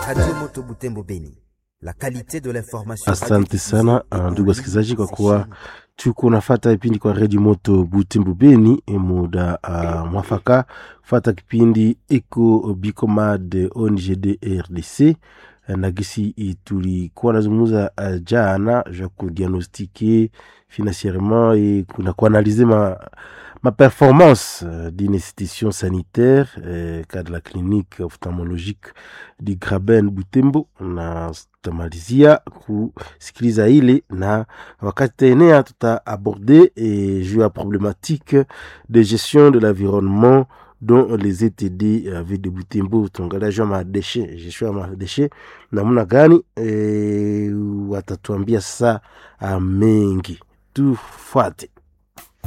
Radio Moto Butembo Beni. La qualité de l'information. Asante sana ndugu wasikilizaji, kwa kuwa tuko nafata kipindi kwa redio moto Butembo Beni, muda uh, mwafaka fata kipindi eko bicomad ONGD RDC na gisi tulikuwa nazungumza uh, jana ja kudiagnostike financierement et kuna kuanalize ma, ma performance uh, d'une institution sanitaire uh, cas de la clinique ophtalmologique du Graben Butembo, na tutamalizia kusikiliza ile na wakati taenea tuta aborde eh, juu ya problématique de gestion de l'environnement dont les ETD uh, ville de Butembo tuangalia juu ya madeshe gestion ya madeshe namna gani eh, watatuambia sasa uh, mengi tufuate